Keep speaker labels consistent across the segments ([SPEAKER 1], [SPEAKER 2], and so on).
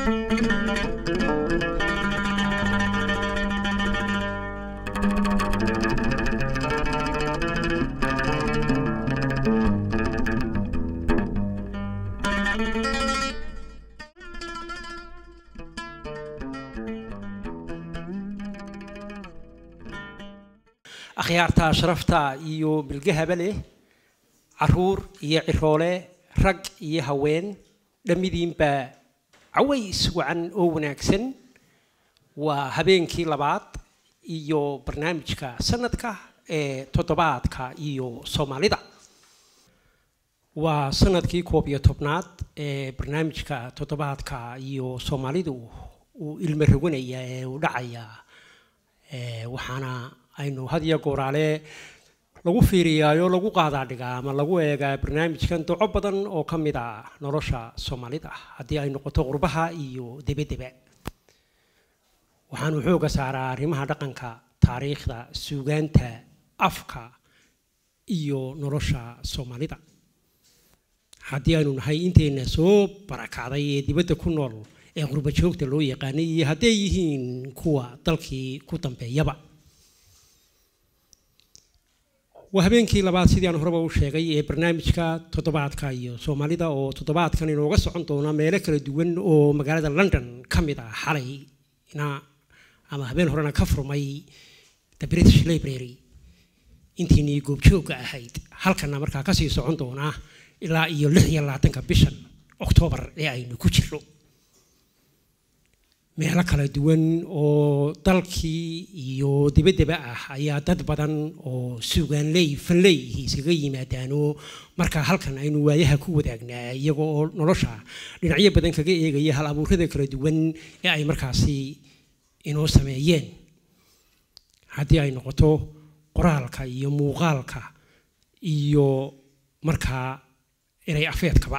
[SPEAKER 1] akhyaarta sharafta iyo bilgahaba leh caruur iyo ciroole rag iyo haween dhammidiinba caways wacan oo wanaagsan waa habeenkii labaad iyo barnaamijka sanadka ee toddobaadka iyo soomaalida waa sanadkii koob iyo tobnaad ee barnaamijka toddobaadka iyo soomaalidu uu ilmo roganaya ee uu dhacaya waxaana aynu had iyo gooraale lagu fiiriyaayo lagu qaadaa dhigaa ama lagu eegaa barnaamijkan doco badan oo ka mid a nolosha soomaalida haddii ay noqoto qurbaha iyo debedeba waxaanu xooga saaraa arrimaha dhaqanka taariikhda suugaanta afka iyo nolosha soomaalida haddii aynu nahay inteenna soo barakacday ee dibadda ku nool ee qurba joogta loo yaqaanay iyo hadday yihiin kuwa dalkii ku dambeeyaba waa habeenkii labaad sidii aan horeba u sheegay ee barnaamijka toddobaadka iyo soomaalida oo toddobaadkan inooga socon doona meelo kala duwan oo magaalada london ka mid ah xalayna ama habeen horena ka furmay the british library intiinii goobjoogga ahayd halkana markaa kasii socon doona ilaa iyo lix iyo labaatanka bishan oktoobar ee aynu ku jirno meelo kala duwan oo dalkii iyo dibaddaba ah ayaa dad badan oo suugaanley fanley iskaga yimaadaanoo markaa halkan aynu waayaha ku wadaagnaa iyaga oo nolosha dhinacyo badan kaga eegaya hal abuurada kala duwan ee ay markaasi inoo sameeyeen haddii ay noqoto qoraalka iyo muuqaalka iyo markaa inay afeedkaba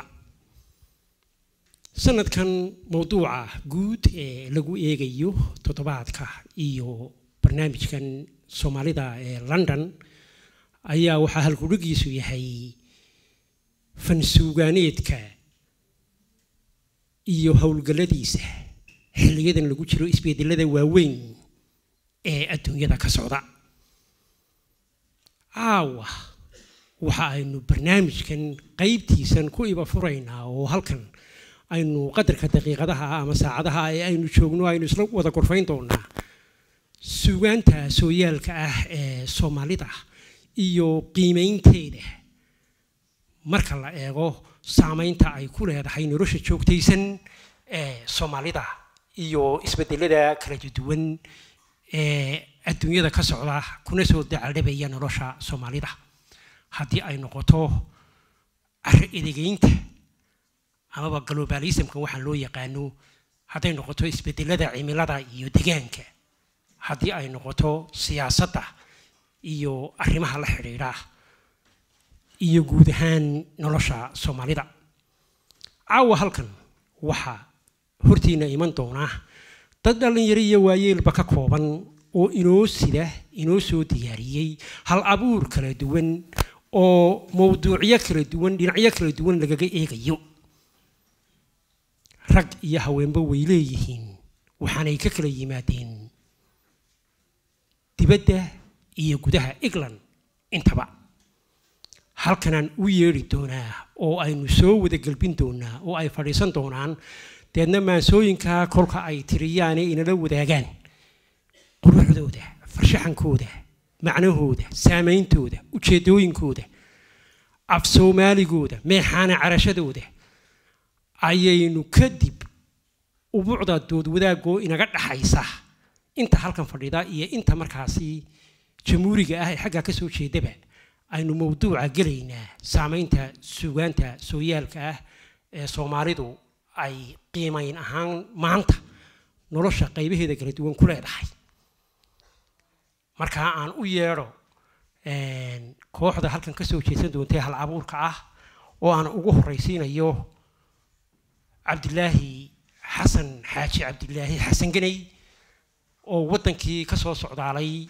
[SPEAKER 1] sanadkan mowduuca guud ee lagu eegayo toddobaadka iyo barnaamijkan soomaalida ee london ayaa waxaa halkudhigiisu yahay fansuugaaneedka iyo howlgalladiisa xilliyadan lagu jiro isbedelada waaweyn ee adduunyada ka socda caawa waxa aynu barnaamijkan qaybtiisan ku iba furaynaa oo halkan aynu qadarka daqiiqadaha ama saacadaha ee aynu joogno aynu isla wada gorfayn doonaa suugaanta sooyaalka ah ee soomaalida iyo qiimaynteeda marka la eego saameynta ay ku leedahay nolosha joogtaysan ee soomaalida iyo isbedelada kala duwan ee adduunyada ka socda kuna soo dacaldhabaya nolosha soomaalida haddii ay noqoto caro edegeynta amaba globalismka waxaan loo yaqaano hadday noqoto isbedelada cimilada iyo degaanka haddii ay noqoto siyaasadda iyo arrimaha la xidhiidha iyo guud ahaan nolosha soomaalida caawa halkan waxaa hortiina iman doonaa dad dhallinyaro iyo waayeelba ka kooban oo inoo sida inoo soo diyaariyey hal abuur kala duwan oo mowduucyo kala duwan dhinacyo kala duwan lagaga eegayo rag iyo haweenba way leeyihiin waxaanay ka kala yimaadeen dibadda iyo gudaha england intaba halkanaan u yeedhi doonaa oo aynu soo wada gelbin doonaa oo ay fadhiisan doonaan deedna maansooyinkaa kolka ay tiriyaane inala wadaagaan quruxdooda farshaxankooda macnahooda saameyntooda ujeedooyinkooda af soomaaligooda meexaana carashadooda ayaynu kadib ubuucda dood wadaagoo inaga dhaxaysa inta halkan fadhida iyo inta markaasi jamhuuriga ah ee xaggaa ka soo jeedaba aynu mowduuca gelaynaa saameynta suugaanta sooyaalka ah ee soomaalidu ay qiimayn ahaan maanta nolosha qaybaheeda kala duwan ku leedahay markaa aan u yeedho kooxda halkan ka soo jeedsan doontay hal abuurka ah oo aan ugu horraysiinayo cabdilaahi xasan xaaji cabdilaahi xasan ganay oo waddankii ka soo socdaalay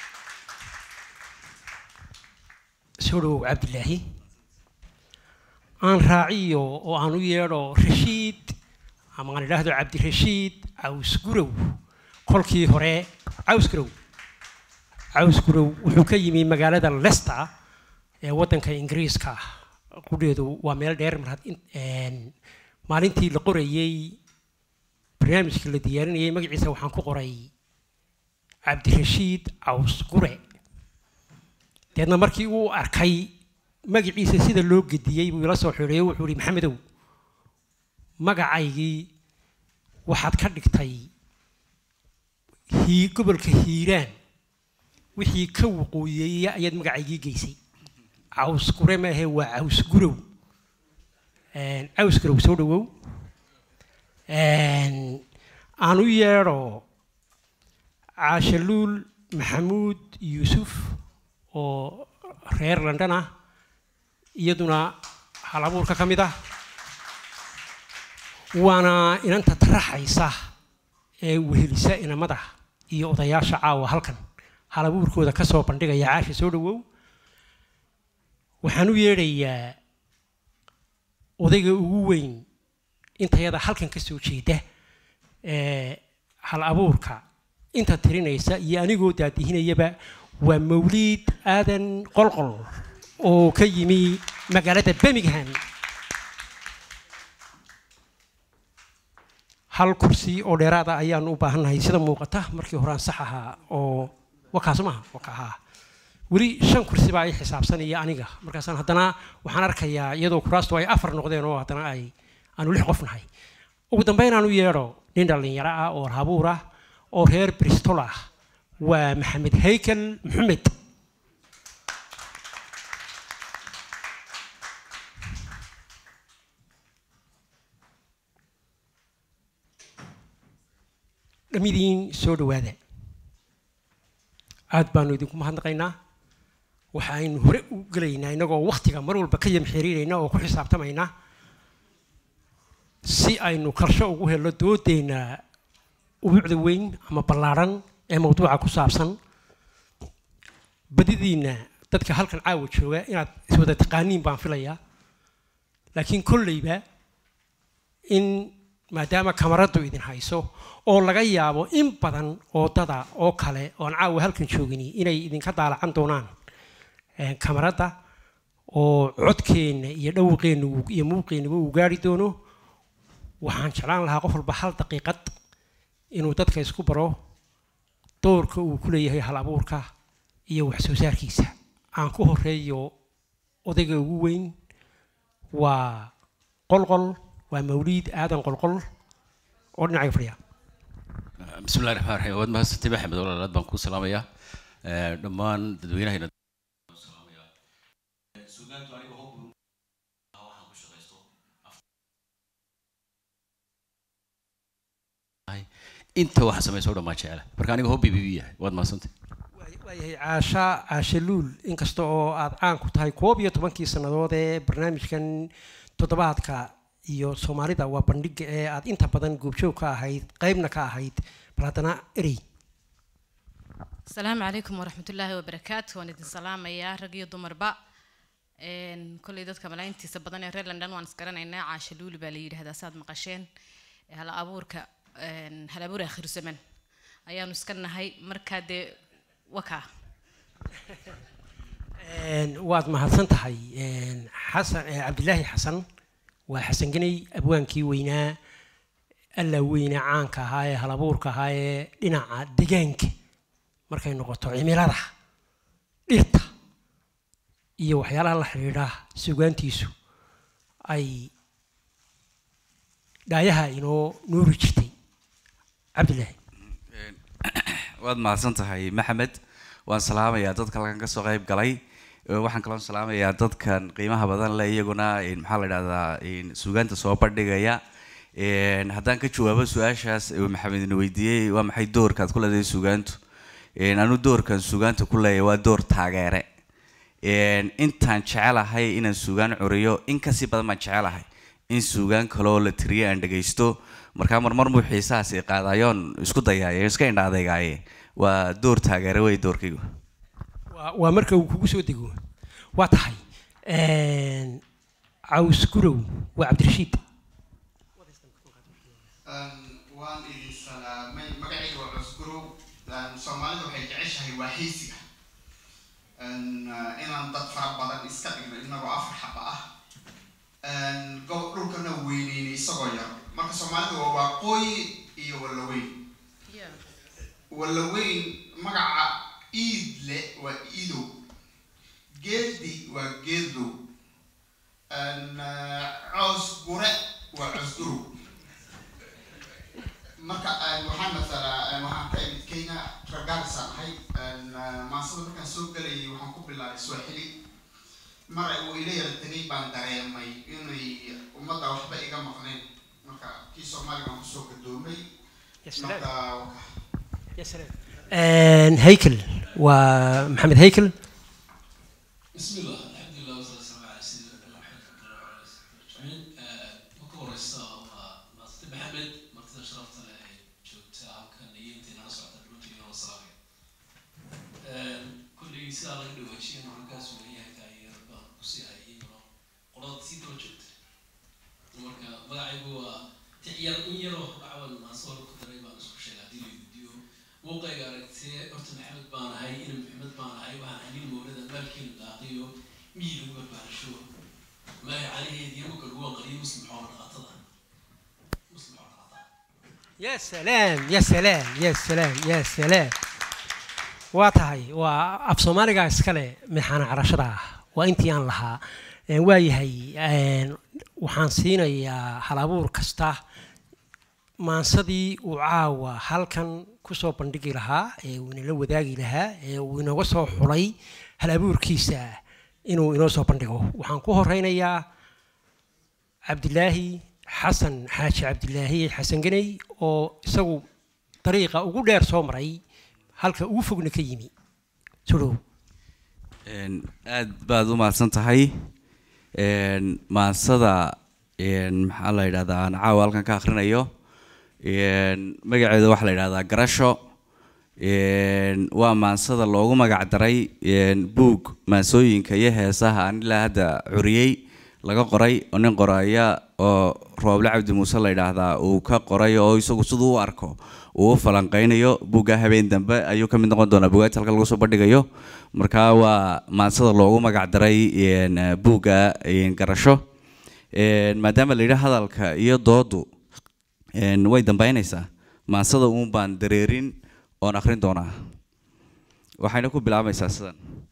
[SPEAKER 1] soo dhowow cabdilaahi aan raaciyo oo aan u yeedho rashiid ama aan idhaahdo cabdirashiid caws gurow kolkii hore caws gurow caws gurow wuxuu ka yimi magaalada leicester ee waddanka ingiriiska qudheedu waa meel dheer mar maalintii la qorayey barnaamijkii la diyaarinayay magaciisa waxaan ku qoray cabdirashiid caws gure deedna markii uu arkay magaciisa sida loo gediyey buu ila soo xidhiyo wuxuu ihi maxamedow magacaygii waxaad ka dhigtay hii gobolka hiiraan wixii ka waqooyeeya ayaad magacaygii geysay caws gure maahe waa caws gurow caws gurow soo dhawow aan u yeedho caashaluul maxamuud yuusuf oo reer london ah iyaduna hal abuurka ka mid ah waana inanta taraxaysa ee wehelisa inamada iyo odayaasha caawa halkan hal abuurkooda ka soo bandhigaya caasha soo dhawow waxaan u yeedhayaa odayga ugu weyn intayada halkan ka soo jeeda ee hal abuurka inta tirinaysa iyo anigoo daadihinayaba waa mawliid aadan qolqol oo ka yimi magaalada birmingham hal kursi oo dheeraada ayaanu u baahannahay sida muuqata markii horaan sax ahaa oo wakaas maaha waka ahaa weli shan kursi baa ay xisaabsanaya aniga markaasaan haddana waxaan arkayaa iyadoo kuraastu ay afar noqdeen oo haddana ay aanu lix qof nahay ugu dambeyn aan u yeedho nin dhallinyaro ah oo habuur ah oo reer bristol ah waa maxamed haykel maxamed dhamidiin soo dhawaada aad baanu idinku mahadnaqaynaa waxaaynu hore u gelaynaa innagoo wakhtiga mar walba ka yamxiriirayna oo ku xisaabtamayna si aynu karsho ugu helno doodeenna ubuucda weyn ama ballaadhan ee mawduuca ku saabsan badidiinna dadka halkan caawa jooga inaad iswada taqaaniin baan filayaa laakiin kolleyba in maadaama kamaraddu idin hayso oo laga yaabo in badan oo dada oo kale oon caawa halkan joogini inay idinka daalacan doonaan kamaradda oo codkeenna iyo dhawaqeenna iyo muuqeenaba uu gaari doono waxaan jeclaan lahaa qof walba hal daqiiqad inuu dadka isku baro doorka uu ku leeyahay hal abuurka iyo wax soo saarkiisa aan ku horeeyo odayga ugu weyn waa qolqol waa mawliid aadan qolqol oo dhinacay fadhiya
[SPEAKER 2] بسم الله الرحمن الرحيم واد mahadsantahay maxamed walaalaad baan kuu salaamayaa dhammaan dadweynahayna inta waxa samaysa o dhan baan jecela marka aniga hobby bibi yahay waad mahadsantahay
[SPEAKER 1] waayahay caasha caasha luul inkasta oo aad caan ku tahay koob iyo tobankii sannadood ee barnaamijkan toddobaadka iyo soomaalida waa bandhiga ee aad inta badan goobjoog ka ahayd qaybna ka ahayd bal haddana erey
[SPEAKER 3] asalaamu calaykum waraxmat ullaahi wabarakaatu waan idin salaamayaa rag iyo dumarba kolley dadka malaayntiisa badan ee reer london waan isgaranaynaa caasha luuli baa la yidhahdaa saad maqasheen hal abuurka hal abuur akhir zaman ayaanu iska nahay markaa dee wakaa
[SPEAKER 1] waad mahadsan tahay xasan cabdilaahi xasan waa xasan ganay abwaankii weynaa alla weynaa caanka ahaa ee halabuurka ahaa ee dhinaca degaanka markay noqoto cimilada dhirta iyo waxyaalaha la xidhiidha sugaantiisu ay dhaayaha inoo nuuri jirtay cabdilaahi
[SPEAKER 4] waad mahadsan tahay maxamed waan salaamayaa dadka halkan kasoo qayb galay waxaan kaloo salaamayaa dadkan qiimaha badan leh iyaguna maxaa la idhahdaa suugaanta soo bandhigaya haddaan ka jawaabo su-aashaas maxamed ina weydiiyey waa maxay doorkaad ku leedahay suugaantu anu doorkan suugaanta ku leeyahay waa door taageere intaan jecelahay inaan suugaan curiyo in kasii badan baan jecelahay in suugaan kaloo la tiriyo aan dhagaysto markaa marmar muu xiisahaas i qaadayoon isku dayaayo iska indha adeegaaye waa door taageere wey doorkaygu
[SPEAKER 1] waa marka uu kugu soo dego waa tahay caws gurow waa cabdirashiid
[SPEAKER 5] waan idin salaamay magacayga waa cusgurow soomaalida waxay jeceshahay waa xiisiga inaan dad fara badan iska dhigno inagoo afar xaba ah gob dhulkana weyneynay isagoo yar marka soomaalida waa waaqooyi iyo wallaweyn wallaweyn magaca iidle waa iidow geeldi waa geeldow coos gure waa cosgurow marka waxaan matalaa waxaan ka imid kenya ragaarisaan ahay maasada markaan soo gelayay waxaan ku bilaabay swahili mar uu ila yara tegay baan dareemay inay ummadda waxba iga maqneen marka kii soomaaliga aan kusoo gadoomay marka
[SPEAKER 1] haykel waa maxamed haykel
[SPEAKER 6] بسم الله الحمد لله والصلاة والسلام على سيدنا محمد وعلى آله وصحبه أجمعين marka horeysa waa maasante maxamed martida sharafta leh ee joogta halkan iyo intii nala socota runtii inoo salaamay kulley sidaa laga dhawaajiyay markaas weeyahay taageer baan kusii hayay iyagoo qolada sii daba joogta marka magacaygu waa tixyar in yaroo cawan maasool ku daray baan isku sheegay haddii la guddiyo muuqayga aragtee horta maxamed baan ahay ina maxamed baan ahay waxaan hanin mowlada maalkeenu daaqiyo miyi lagu barbaarasho maaga calaheedii marka lagu aqriyo muslim xoolo dhaqatada muslim xoolo dhaqatada
[SPEAKER 1] يا سلام يا سلام يا سلام يا سلام waa tahay waa af soomaaliga iskale mixaan carashada ah waa intii aan lahaa Een, waayahay een, waxaan siinayaa halabuur kasta maansadii uu caawa halkan kusoo bandhigi lahaa ee uu inala wadaagi lahaa ee uu inooga soo xulay halabuurkiisa inuu inoo soo bandhigo waxaan ku horeynayaa cabdilaahi xasan xaaji cabdilaahi xasan ganey oo isagu dariiqa ugu dheer soo maray halka ugu fogna ka yimi sudhow
[SPEAKER 4] Een, aad baad u mahadsan tahay Een, maansada een, maxaa la yidhahdaa aan caawa halkan ka akhrinayo Een, magaceeda waxaa la yidhahdaa garasho Een, waa maansada loogu magac daray een, buug maansooyinka iyo heesaha aan ilaa hadda curiyey laga qoray oo nin qoraya oo rooble cabdi muuse la yidhaahdaa uu ka qoray oo isagu siduu u arko uu u falanqeynayo buugga habeen dambe ayuu ka mid noqon doonaa buugaagta halka lagu soo bandhigayo marka waa maansada loogu magac daray een, buugga een, garasho Een, maadaama la yidhi hadalka iyo doodu een, way dambeynaysaa maansada uun baan dareerin oon akhrin doonaa waxayna ku bilaabaysaa sidan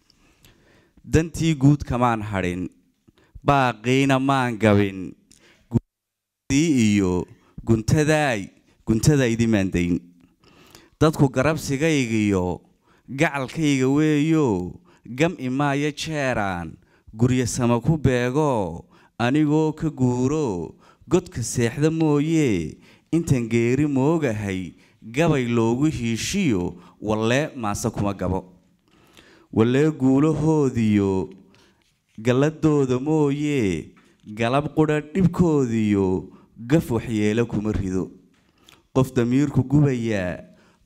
[SPEAKER 4] dantii guud kamaan hadhin baaqiina maan gabin guudii iyo guntadaay guntadaydi maan dayn dadku garabsigaygiyo gacalkayga weeyo gam imaayo jeeraan guryo sama ku beego anigoo ka guuro godka seexda mooye intan geeri moogahay gabay loogu hiishiyo wallee maase kuma gabo wallee guulahoodiyo galladooda mooye galab qudha dhibkoodiyo gaf waxyeelo kuma rido qof damiirku gubayaa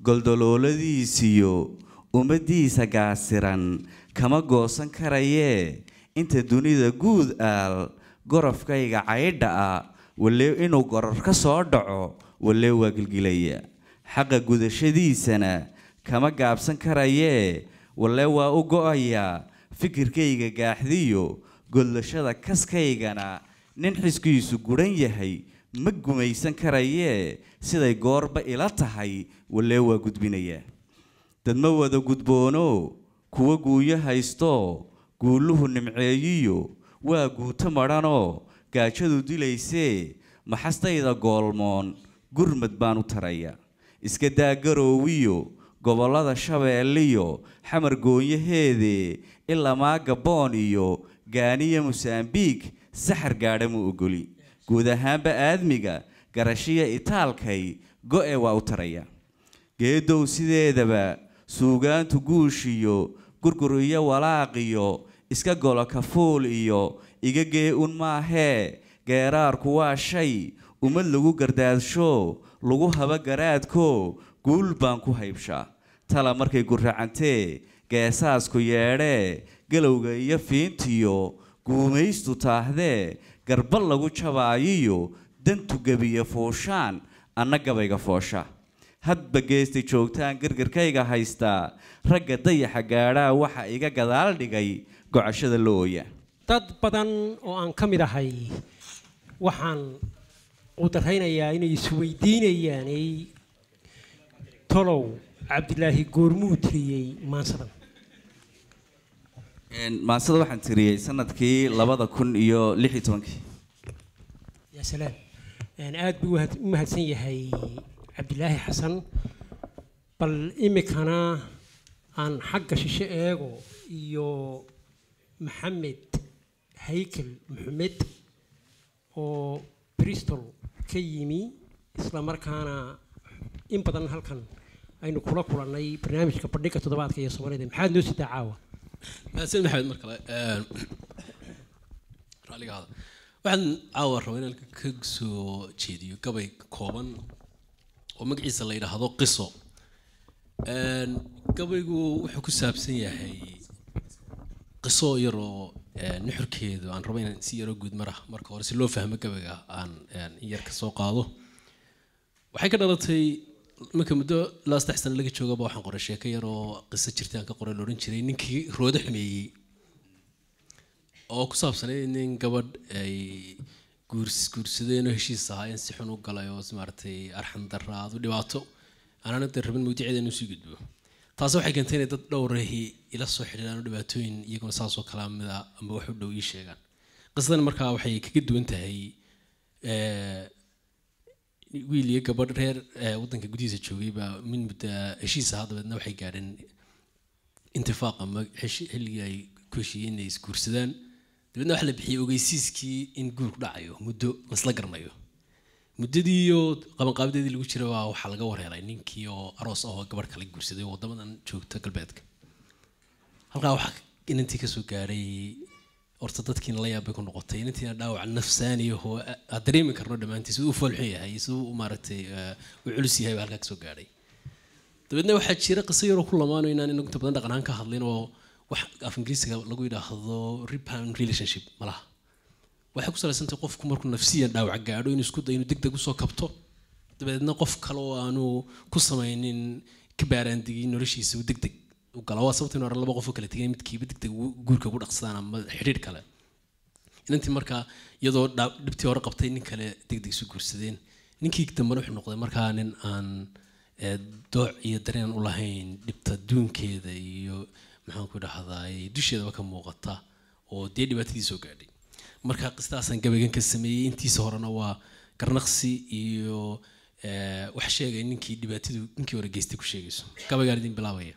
[SPEAKER 4] goldolooladiisiyo ummaddiisa gaasiran kama goosan karayee inta dunida guud aal gorofkayga caydha ah wallee inuu goror ka soo dhaco wallee waa gilgilaya xaqa gudashadiisana kama gaabsan karayee wallee waa u go-ayaa fikirkayga gaaxdiyo godlashada kaskaygana nin xiskiisu guran yahay ma gumaysan karayee siday goorba ila tahay wallee waa gudbinayaa dad ma wada gudboono kuwa guuyo haysto guuluhu nimceeyiyo waa guuto madhanoo gaajadu dilaysee maxastayda goolmoon gurmad baan u taraya iska daa garoowiyo gobollada shabeelliyo xamar goonyaheede ilamaa gaboon iyo gaaniya mosambiik saxar gaadha ma ogoli guud ahaanba aadmiga garashiya itaalkay go-e waa u taraya geedow sideedaba suugaantu guushiyo gurgur iyo walaaqiyo iska golo kafuul iyo iga gee un maahee geeraarku waa shay ummad lagu gardaadsho lagu haba garaadko guul baan ku haybshaa tala markay gurracantee geesaasku yeedhee galowga iyo fiintiyo guumaystu taahdee garba lagu jabaayiyo dantu gebiya fooshaan anna gabayga foosha hadba geestay joogtaan gargarkayga haystaa ragga dayaxa gaadhaa waxa iga gadaal dhigay gocashada la ooya
[SPEAKER 1] dad badan oo aan ka mid ahay waxaan qudaraynayaa inay isweydiinayaan ay tolow cabdilaahi goormuu tiriyey maansadan
[SPEAKER 4] maansada waxaan tiriyey sanadkii labada kun iyo lix iyo tobankii
[SPEAKER 1] yaa salaam aad buu u mahadsan yahay cabdilaahi xasan bal imikana aan xagga shishe eego iyo maxamed haykel maxamed oo bristol ka yimi isla markaana in badan halkan aynu kula kulannay barnaamijka bandhiga toddobaadka iyo soomaalida maxaad noo sidaa caawa
[SPEAKER 6] mahadsan maxamed mar kale raalligaada waxaan caawa rabaa inaan ka soo jeediyo gabay kooban oo magaciisa la yidhaahdo qiso gabaygu wuxuu ku saabsan yahay qiso yaroo nuxurkeedu aan rabo inaan si yaroo guud mara marka hore si loo fahmo gabayga aan in yar ka soo qaado waxay ka dhalatay marka muddo ilaa saddex sano laga joogaba waxaan qoray sheeko yar oo qiso jirtaan ka qoray la odhan jiray ninkii roodo xumeeyey oo ku saabsanay nin gabadh ay guurs guursadeen oo heshiis ahaayeen si xun u galay oo maaragtay arxan darra aad u dhibaato aanan inta rabin mawdiceeda inuu sii gudbo taasi waxay keentay inay dad dhowrahi ila soo xidhiidhaan oo dhibaatooyin iyaguna saasoo kalaa mida amba wax u dhow ii sheegaan qisadan markaa waxay kaga duwan tahay wiil iyo gabadh reer waddanka gudihiisa joogay baa min mudda heshiis ahaa dabeedna waxay gaadheen intifaaq ama xilligii ay ku heshiiyeen inay isguursadaan dabeedna waxaa la bixiyey ogeysiiskii in guurku dhacayo muddo lasla garanayo muddadiiyo qabanqaabadeedii lagu jira baa waxaa laga warhelay ninkii oo aroos ah oo gabadh kale guursaday oo waddamadan joogta galbeedka halkaa waxaa inantii kasoo gaadhay horta dadkiina la yaabay ku noqotay inantiina dhaawac nafsaaniya oo aad dareemi karno dhammaantii siduu u foolxun yahay siduu u maaragtay u culus yahay baa halkaa kasoo gaadhay dabeedna waxaa jira qiso yaroo ku lamaanayo inaan inagu inta badan dhaqan ahaan ka hadlin oo wax af ingiriisiga lagu yidhaahdo rebound relationship malaha waxay ku salaysantahay qofku markuu nafsiyan dhaawac gaadho inuu isku dayo inuu deg deg usoo kabto dabeedna qof kale oo aanu ku samaynin ka baaraandigin noloshiisa uu deg deg u gala waa sababta inu arag laba qof oo kala tegay midkiiba deg deg guurka ugu dhaqsadaan ama xidhiidh kale inantii markaa iyadoo dhibtii hore qabtay nin kale deg deg isu guursadeen ninkii dambena wuxuu noqday markaa nin aan dooc iyo dareen u lahayn dhibta duunkeeda iyo maxaan ku dhahdaay dusheedaba ka muuqata oo dee dhibaatadii soo gaadhay marka qistaasaan gabaygan ka sameeyey intiisa horena waa garnaqsi iyo wax sheegay ninkii dhibaatadu ninkii hore geystay ku sheegayso gabaygaan idin bilaabaya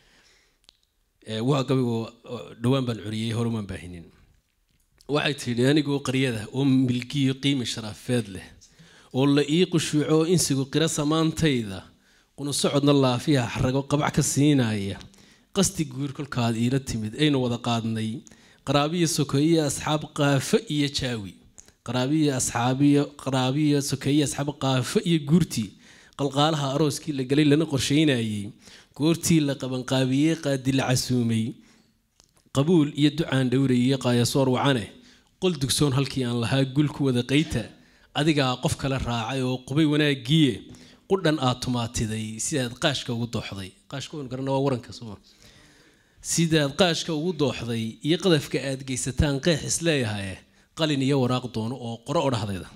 [SPEAKER 6] waa gabaygu dhowaan baan curiyey hore maan baahinin waxay tidhi anigoo qaryada oo milkiyo qiimi sharafeed leh oo la ii qushuuco insigu qira samaantayda qunu socodna laafiya xarago qabac ka siinaya qasti guur kolkaad iila timid aynu wada qaadnay qaraabiya sokeeye asxaab qaafo iyo jaawi qaraabiya asxaabiya qaraabiya sokeeye asxaab qaafo iyo guurtii qalqaalaha arooskii la galay lana qorsheynayay goortii la qabanqaabiyey qaadi la casuumay qabuul iyo ducaan dhowrayay qaayasoor wacane qol dugsoon halkii aan lahaa gul ku wada qayta adigaa qof kale raacay oo qubay wanaagiye qudhan aad tumaatiday sidaad qaashka ugu dooxday qaashka waynu garana waa waranka soma sidaad qaashka ugu dooxday iyo qadafka aad geysataan qeex isleeyahay qalin iyo waraaq doono oo qoro odhahdeeda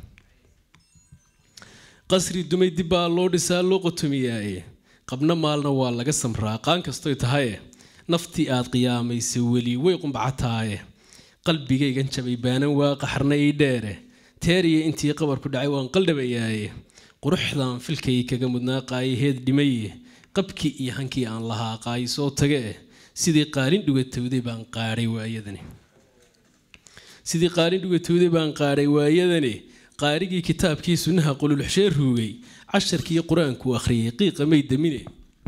[SPEAKER 6] qasri dumay dib baa loo dhisaa loo qotomiyaaye qabna maalna waa laga samraa qaan kastoy tahaye naftii aad qiyaamaysa weli way qumbacataaye qalbigaygan jabay baanan waa qaxarna ii dheere teeriya intii qabarku dhacay waan qaldhabayaaye quruxdan filkay kaga mudnaa qaayaheed dhimaye qabkii iyo hankii aan lahaa qaayi soo tage eh sidii qaalin dhugatowday baan qaadhay waayadani sidii qaalin dhugatowday baan qaadhay waayadani qaarigii kitaabkii sunnaha qululuxshee ruugay casharkii qur-aanku akhriyay qiiqa may damine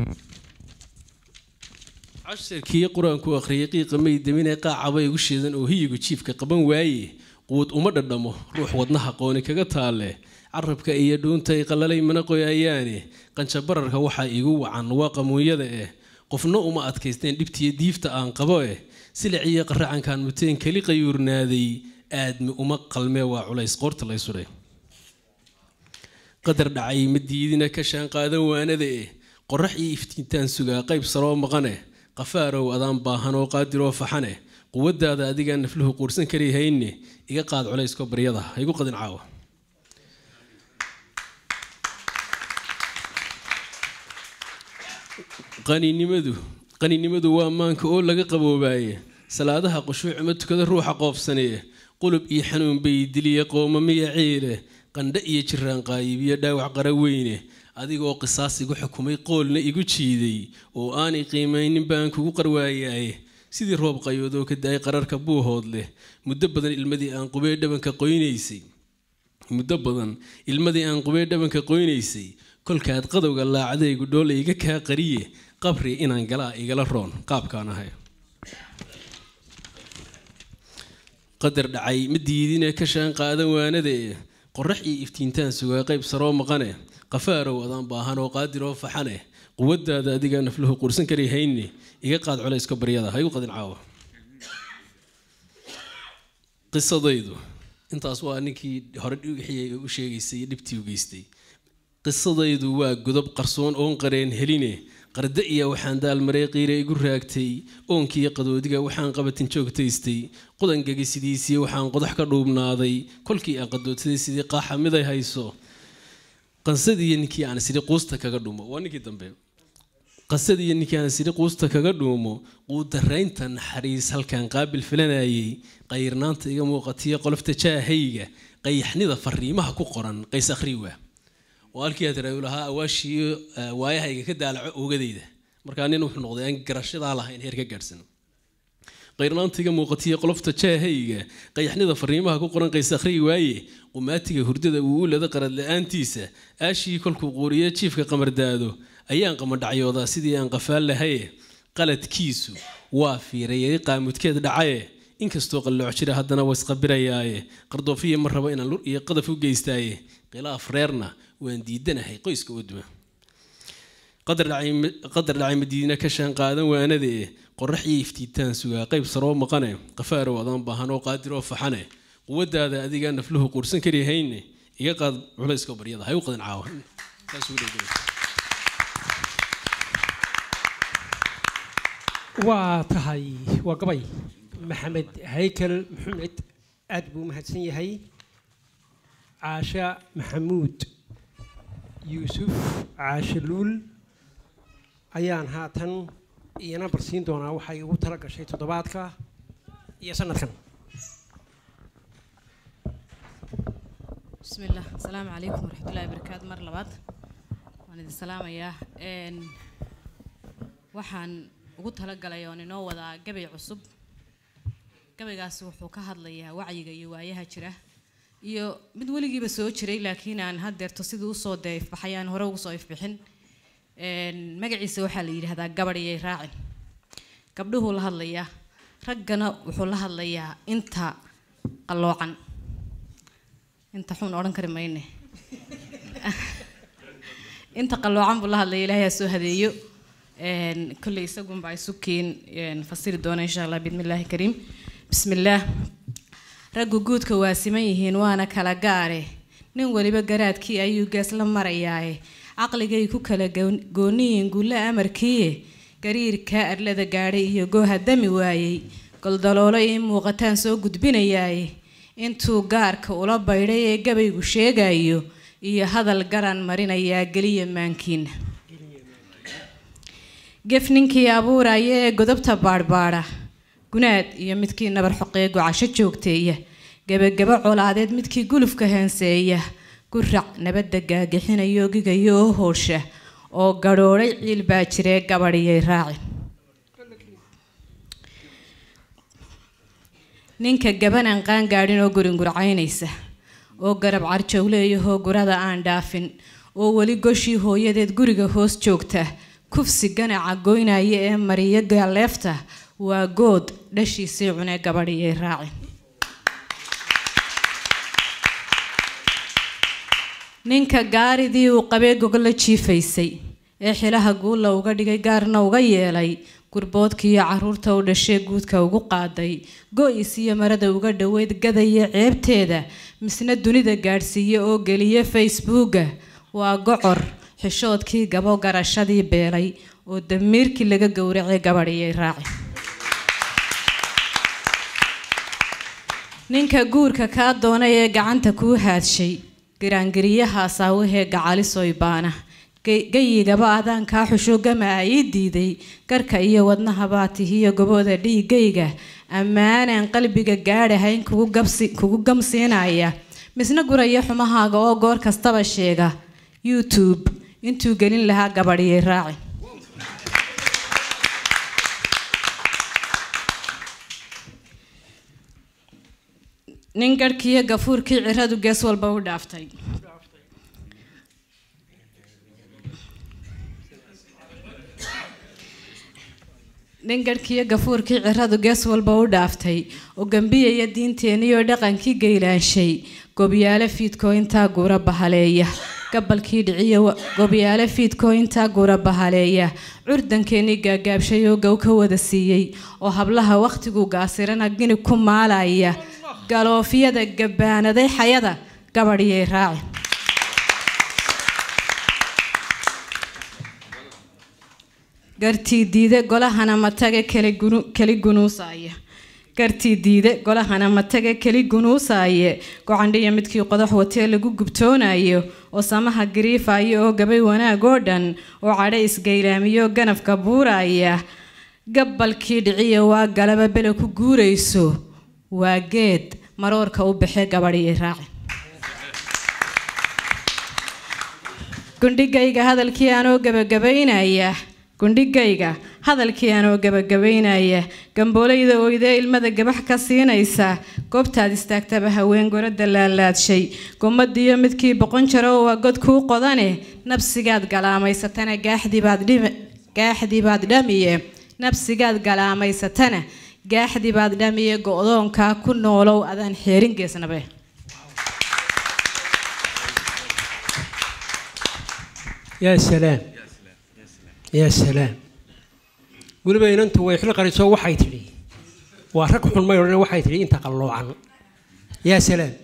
[SPEAKER 6] casharkii qur-aanku akhriyay qiiqa may damine qaacabay ugu sheedan oo hiyigu jiifka qaban waaye quud uma dhadhamo ruux wadnaha qooni kaga taalle carabka iyo dhuuntay qalalay mana qoyayaane qanjabararka waxaa igu wacan waa qamuunyada eh qofna uma adkaysteen dhibtiyo diifta aan qabo eh siliciyo qaracankan muteen keli qayuurnaaday aadmi uma qalmee waa culays qoorta lay sudhay qadar dhacay ma diidina ka shaan qaadan waanada eh qorax iyo iftiintaan sugaa qayb saroo maqane qafaarow adaan baahan oo qaadiroo faxane quwadaada adigaa nafluhu quursan kari hayne iga qaad culaysko baryada ha igu qadin caawa qaninimadu qaninimadu waa maanka oo laga qaboobaaye salaadaha qushuucuma tukada ruuxa qoofsanee qulub iyo xanuun bay diliya qoomamiya ciile qandhe iyo jiraan qaayibiyo dhaawac qara weyne adigoo qisaas igu xukumay qoolna igu jiiday oo aanay qiimaynin baan kugu qarwaayaaye sidii roob qayoodoo ka daayay qararka buuhood leh muddo badan ilmadii aan qubee dhabanka qoynaysay muddo badan ilmadii aan qubee dhabanka qoynaysay kolkaad qadowga laacadaygu dhoole iga kaa qariye qabri inaan galaa igala roon qaabkaan ahay qadar dhacay ma diidine ka shaan qaadan waanada e qorax iyo iftiintaan sugaa qayb saroo maqane qafaarow adaan baahan oo qaadiroo faxane quwadaada adigaa nafluhu qursan kari hayne iga qaad culayska baryada ha igu qadin caawa qisadaydu intaas waa ninkii hore wixii u sheegaysay iyo dhibtii u geystay qisadaydu waa godob qarsoon oon qareen heline qarda iyo waxaan daalmarey qiire igu raagtay oonkiiyo qadoodiga waxaan qabatin joogtaystay qudangagi sidiisii waxaan qodax ka dhuubnaaday kolkii aan qadoodsaday sidii qaaxa miday hayso qansadiiyo ninkii aan sidhi quusta kaga dhuumo waa ninkii dambe qasadiiyo ninkii aan sidhi quusta kaga dhuumo quudaraynta naxariis halkaan qaabil filanayay qayrnaanta iga muuqatiyo qolofta jaahayga qayaxnida fariimaha ku qoran qays akhriwa oo halkii aad raay lahaa awaashiiyo waayahayga ka daalaco oogadayda markaa nin wuxuu noqday aan garashadaa lahayn heer ka gaadhsan qayrnaantiga muuqatiya qolofta jaahayga qayaxnida fariimaha ku qoran qays akhriyi waaye qumaatiga hurdada uu u lada qarad la-aantiisa aashii kolkuu quuriyo jiifka qamardaado ayaan qamadhacyoodaa sidii aan qafaal lahaye qaladkiisu waa fiirayay qaamudkeed dhacaye inkastoo qallooc jira haddana waa isqabirayaaye qardoofiya ma rabo inaan lur iyo qadaf u geystaaye khilaaf reerna waan diidanahay qoyska uduma qadar dhacay madiina ka shaan qaadan waanada e qorax iyo iftiitaan sugaa qayb saroo maqane qafaarow adaan baahan oo qaadiroo faxane quwadaada adigaa nafluhu quursan kari hayne iga qaad culayska baryada hay u qadin caawa
[SPEAKER 1] waa tahay waa gabay maxamed haykel maxamed aad buu mahadsan yahay caasha maxamuud yuusuf caashe luul ayaan haatan iyana barsiin doonaa waxay ugu tala gashay toddobaadka iyo sanadkan
[SPEAKER 3] بسم الله السلام عليكم ورحمة الله وبركاته مر لبعض وأنا دي سلام يا إن waxaan ugu talagalay oon inoo wadaa gabay cusub gabaygaasi wuxuu ka hadlayaa wacyiga iyo waayaha jira iyo mid weligiiba soo jiray laakiin aan haddeerto sidii usoo dee ifbaxay aan hore ugu soo ifbixin magaciisa waxaa la yidhaahdaa gabadhiyay raacin gabdhuhuu la hadlayaa raggana wuxuu la hadlayaa inta qalloocan inta xun odhan kari mayne inta qalloocan buu la hadlaya ilaahay ha soo hadeeyo kolley isagunba ay sukiin fasiri doona insha allah bismillaahi kariim bismillaah raggu guudka waa siman yihiin waana kala gaare nin weliba garaadkii ayuu gees la marayaaye caqligay ku kala gooniyiin gulle amarkiiye gariirkaa arlada gaadhay iyo gooha dami waayey goldaloolo ii muuqataan soo gudbinayaaye intuu gaarka ula baydhay ee gabaygu sheegayo iyo hadal garan marinayaa geliya maankiina gef ninkii abuuraya ee godobta baadhbaadha gunaad iyo midkii nabar xoqee gocasho joogteeya gebagabo colaadeed midkii gulufka heenseeya gurac nabadda gaagixinayo gigayo oo hoosha oo gadhoodhay ciil baa jiree gabadhiyay raacin ninka gaban aan qaan gaadhin oo guringurcaynaysa oo garab carjowleeyahoo gurada aan dhaafin oo weli goshii hooyadeed guriga hoos joogta kufsi ganaca goynaya ee mariyo gaaleefta waa good dhashiisii cunee gabadhiyay raacin ninka gaaridii uu qabee gogla jiifaysay ee xilaha guulla uga dhigay gaarna uga yeelay gurboodkiiyo caruurta u dhashee guudka ugu qaaday go-is iyo marada uga dhoweyd gadaya ceebteeda misna dunida gaadhsiiye oo geliya facebooka waa gocor xishoodkii gabo garashadii beelay oo damiirkii laga gowracay gabadhiyay raaci ninka guurka kaa doonay ee gacanta kuu haadshay giraangiriyaha saawahee gacalisoy baana gayigaba adaan kaa xusho gama a ii diiday garka iyo wadnahabaa tihiyo gobooda dhiigayga ammaanaan qalbiga gaadhahayn kugu gamsiinaya misna guraya xumahaaga oo goor kastaba sheega youtube intuu gelin lahaa gabadhiyay raaci nin garhkiiyo gafuurkii ciradu gees walba u dhaaftay nin garhkiiyo gafuurkii ciradu gees walba u dhaaftay oo gambiyaya diinteenniyo dhaqankii gaylaanshay gobyaale fiidkoo intaa guura bahaleeya gabalkii dhiciyo gobyaale fiidkoo intaa guura bahaleeya curdankeenii gaagaabshay oo gow ka wada siiyey oo hablaha wakhtigu gaasirana gini ku maalaya galoofyada gabaanaday xayada gabadhiyay raaci gartii diide golahana matage keli gunuusaya gartii diide golahana matage keli gunuusaaye gocandhiya midkii qodax watee lagu gubtoonayo oo samaha gariifayo oo gabay wanaag oo dhan oo cadho isgaylaamiyo ganafka buuraya gabalkii dhiciya waa galaba bele ku guurayso waa geed maroorka u baxee gabadhiyay raaci gundhigayga hadalkii aanoo gabagabaynaya gundhigayga hadalkii aanoo gabagabaynaya gamboolayda oydee ilmada gabax ka siinaysa goobtaad istaagtaba haween gorada laalaadshay gomadiyo midkii boqon jaro waa god kuu qodane nabsigaad galaamaysatana gaaxdii baad dhamiye nabsigaad galaamaysatana gaaxdii baad dhamiye go-doonkaa ku noolow adaan xeerin geesnabe
[SPEAKER 1] yaa salaam yaa salaam weliba inantu way xil qariso waxay tidhi waa rag xun may odhan waxay tidhi inta qalloocan yaa salaam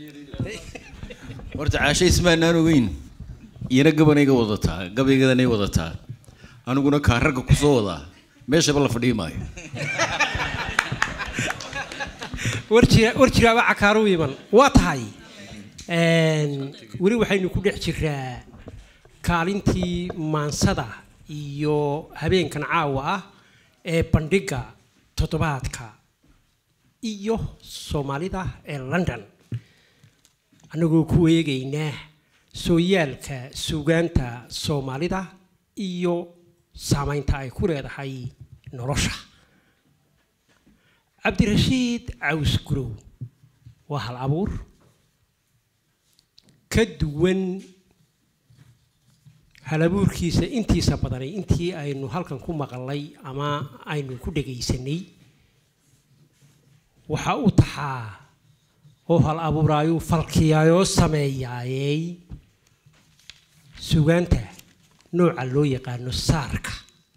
[SPEAKER 2] horta caashe ismaanaan ogeyn iyana gabanayga wadataa gabaygadanay wadataa aniguna kaa ragga kusoo wadaa meeshaba la fadhii maayo
[SPEAKER 1] war jira war jiraaba cakaaru iman waa tahay weli waxaynu ku dhex jiraa kaalintii maansada iyo habeenkan caawa ah ee bandhigga toddobaadka iyo soomaalida ee london annagoo ku eegaynaa sooyaalka suugaanta soomaalida iyo saameynta ay ku leedahay nolosha cabdirashiid caws gurow waa hal abuur ka duwan halabuurkiisa intiisa badanay intii aynu halkan ku maqalnay ama aynu ku dhagaysanay waxa uu taxaa oo hal abuuraayuu falkiyaayoo sameeyaayey sugaanta nooca loo yaqaano saarka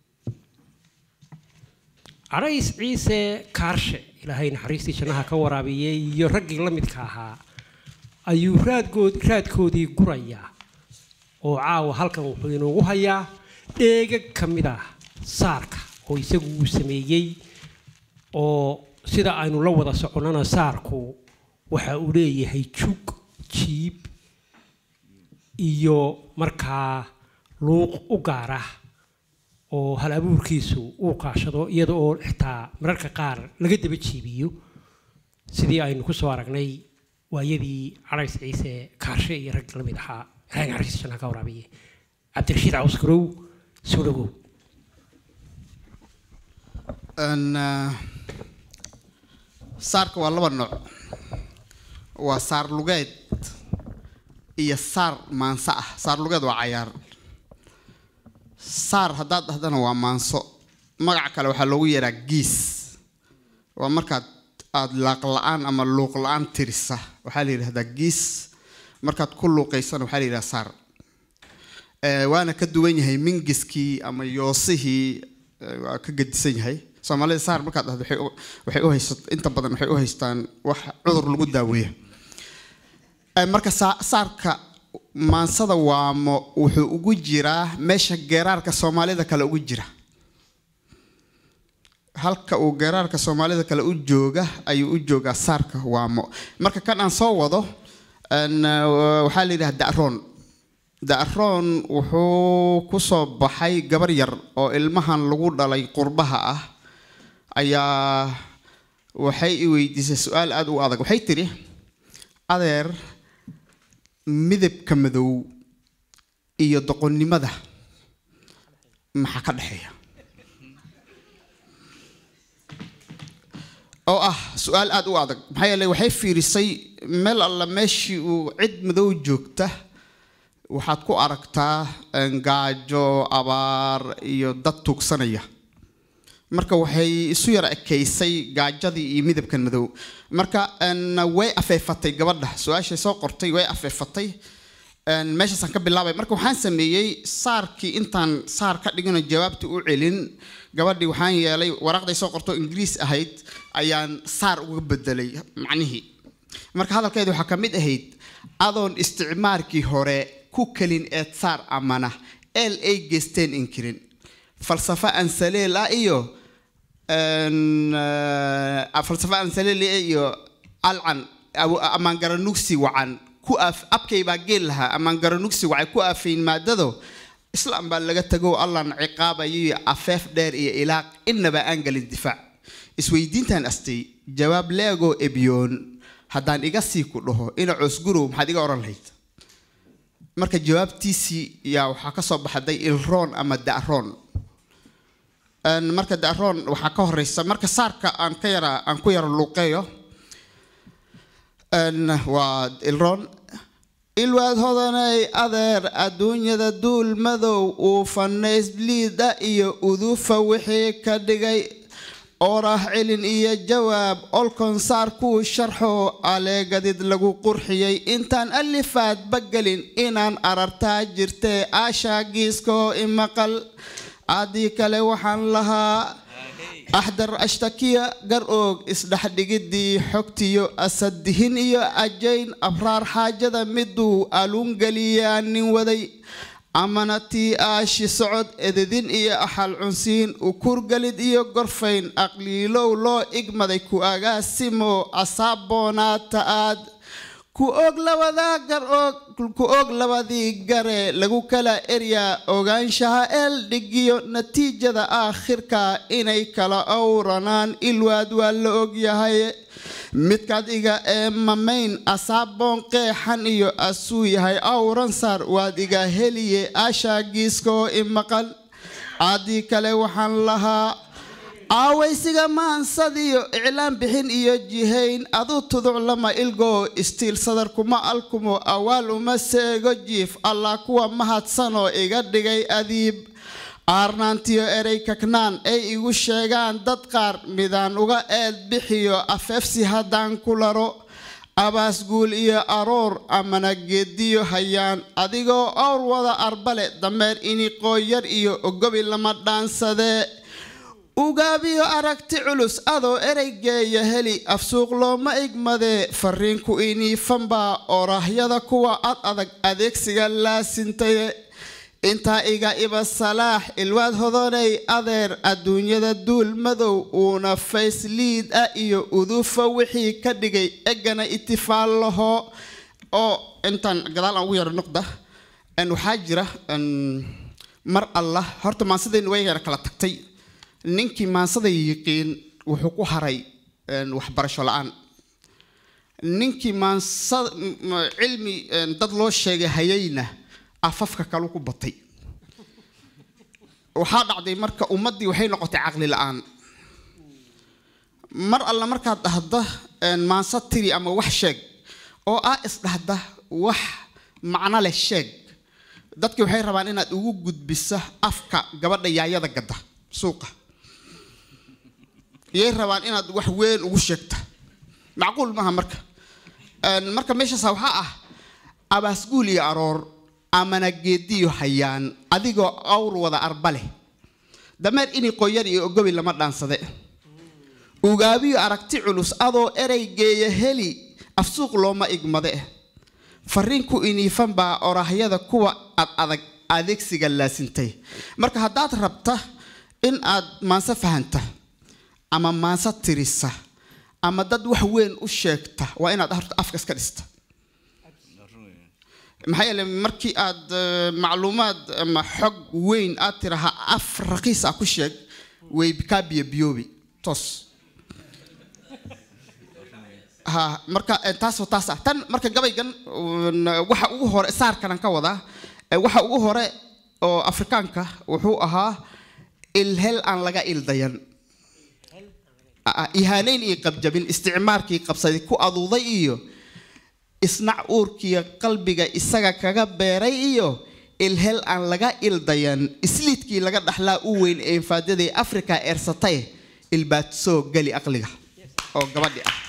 [SPEAKER 1] cadhays ciise kaarshe ilaahay naxariistii jannaha ka waraabiyey iyo raggii la midka ahaa ayuu raadgood raadkoodii gurayaa oo caawa halkan wuxuu inoogu hayaa dheega ka mid ah saarka oo isagu uu sameeyey oo sida aynu la wada soconnana saarku waxa uu leeyahay jug jiib iyo markaa luuq u gaara oo hal abuurkiisu uu kaashado iyada oo xitaa mararka qaar laga daba jiibiyo sidii aynu ku soo aragnay waayadii carays ciise kaarshe iyo rag la mid ahaa ilaahay naxariista jannaha ka waraabiye cabdirashiid cawskarow soo dhawow
[SPEAKER 5] saarka waa laba nooc waa saar lugeed iyo saar maanso ah saar lugeed waa cayaar saar haddaad dhahdana waa maanso magaca kale waxaa loogu yeeraa giis waa markaad aada laaq la-aan ama luuq la-aan tirisa waxaa la yidhahdaa giis markaad ku luuqaysana waxaa la yidhahdaa saar waana ka duwan yahay mingiskii ama yoosihii eh, waa ka gedisan yahay soomaalida saar markaad dhahdo waxay u- waxay u haysat inta badan waxay u haystaan wax cudur lagu daaweeya Eh, marka saa- saarka maansada waamo wuxuu ugu jiraa meesha geeraarka soomaalida kale ugu jira halka uu geeraarka soomaalida kale u jooga ayuu u joogaa saarka waamo marka kan aan soo wado een, eh, waxaa la yidhaha da'roon da'roon wuxuu ku soo baxay gabar yar oo ilmahan lagu dhalay qurbaha ah ayaa waxay i weydiisay su-aal aada u adag waxay tidhi adeer midabka madow iyo doqonnimada maxaa ka dhexeeya oo ah su-aal aada u adag maxaa yeelay waxay fiirisay meel alla meeshii uu cid madow joogta waxaad ku aragtaa een, gaajo abaar iyo dad tuugsanaya marka waxay isu yara ekeysay gaajadii iyo midabkan madow marka een, way afeefatay gabadha su-aashay soo qortay way afeefatay een, meeshaasaan ka bilaabay marka waxaan sameeyey saarkii intaan saar ka dhigino jawaabta u celin gabadhii waxaan yeelay waraaqday soo qorto ingiriis ahayd ayaan saar uga bedelay macnihii marka hadalkeedu waxaa ka mid ahayd adoon isticmaarkii hore ku kelin eed saar amana eel ay geysteen inkirin falsafo aan saleel ah iyo een, eh, falsafo aan saleel ah iyo alcan aw- amaan garanugsi wacan ku af abkay baa geel lahaa amaan garanugsi wacay ku afayn maadado islaam baa laga tago allan ciqaabayo afeef dheer iyo ilaaq innaba aan galin difaac isweydiintan astay jawaab leegoo ebyoon haddaan iga sii ku dhaho ina coosgurow maxaad iga odhan lahayd marka jawaabtiisii yaa waxaa ka soo baxday ilroon ama da'roon Een, marka da'roon waxaa ka horeysa marka saarka aan ka yara aan ku yara luuqeeyo Een, waa ilroon ilwaad hodanay adeer adduunyada duul madow uu fanays bliida iyo udufa wixii ka dhigay oorah celin iyo jawaab olkon saar kuu sharxo aleegadid lagu qurxiyey intaan alifaad bagelin inaan arartaa jirtee aashaa giiskoo imaqal aadii kale waxaan lahaa axdar ashtakiya gar oog isdhexdhigidii xogtiyo asadihin iyo ajayn abraar xaajada miduu aluungeliyaa nin waday amana tii aashi socod ededin iyo axal cunsiin ukurgalid iyo gorfayn aqliilow loo igmaday ku agaasimo asaabboonaata aad ku og labadaa gar og ku og labadii gare lagu kala eryaa ogaanshaha eel dhigiyo natiijada aakhirka inay kala owranaan ilwaad waa la ogyahay midkaad iga ee mamayn asaaboon qeexan iyo asuu yahay awran saar waad iga heliye aashaa giiskoo imaqal caadii kale waxaan lahaa aawaysiga maansadiyo iclaan bixin iyo jihayn aduu tuduc lama ilgoo istiil sadar kuma alkumo awaal uma seego jiif allah kuwa mahadsanoo iga dhigay adiib aarnaantiyo erey kaknaan ay igu sheegaan dad qaar midaan uga eed bixiyo afeefsi haddaan ku laro abaasguul iyo aroor amana geediyo hayaan adigoo owr wada arbale dameer iniqoo yar iyo ogobi lama dhaansadee ugaabiyo aragti culus adoo ereygeeya heli afsuuq looma igmadee fariinku iniifanbaa oraahyada kuwa ad adag adeegsiga laasintaye intaa iga iba salaax ilwaad hodonay adeer adduunyada duul madow uuna faysliid ah iyo udufa wixii ka dhigay egana itifaal laho oo intaan gadaal aan ugu yaro noqda n waxaa jira n mar allah horta maansadaynu way yara kala tagtay ninkii maansada yiqiin wuxuu ku haray n waxbarasho la-aan ninkii maansa m- cilmi n dad loo sheegay hayayna afafka kalu ku batay waxaa dhacday marka ummaddii waxay noqotay caqli la-aan mar alla markaad dhahda n maansa tiri ama wax sheeg oo ah isdhahda wax macno leh sheeg dadki waxay rabaan inaad ugu gudbisa afka gabadha yaayada gadda suuqa iyay rabaan inaad wax weyn ugu sheegta macquul maaha marka Een, marka meeshaasa waxaa ah abaasguul iyo aroor amana geediyo hayaan adigoo awr wada arba leh dameer ini qoyar iyo ogobi lama dhaansade ugaabiyo aragti culus adoo ereygeeya heli afsuuq looma igmade fariinku iniifan baa orahyada kuwa ad adag adeegsiga laasintay marka haddaad rabta in aad maanse fahanta ama maanse tirisa ama dad wax weyn u sheegta waa inaad horta afka iska dhista maxaa yeele markii aad eh, macluumaad ama xog weyn aad tiraha af raqiis ah ku sheeg way kaa biyobiyoobi toos ha marka eh, taas oo taas ah tan marka gabaygan un, waxa ugu hore saarkanan ka wadaa eh, waxa ugu hore oo afrikaanka wuxuu ahaa ilhel aan laga ildayan Ah, ihaaneyn iyo qabjabin isticmaarkii qabsaday ku aduuday iyo isnac uurkiiyo qalbiga isaga kaga beeray iyo ilhel aan laga ildayan isliidkii laga dhaxlaa u weyn ee infaadadii afrika eersatay ilbaad soo geli aqliga oo gabadhi ah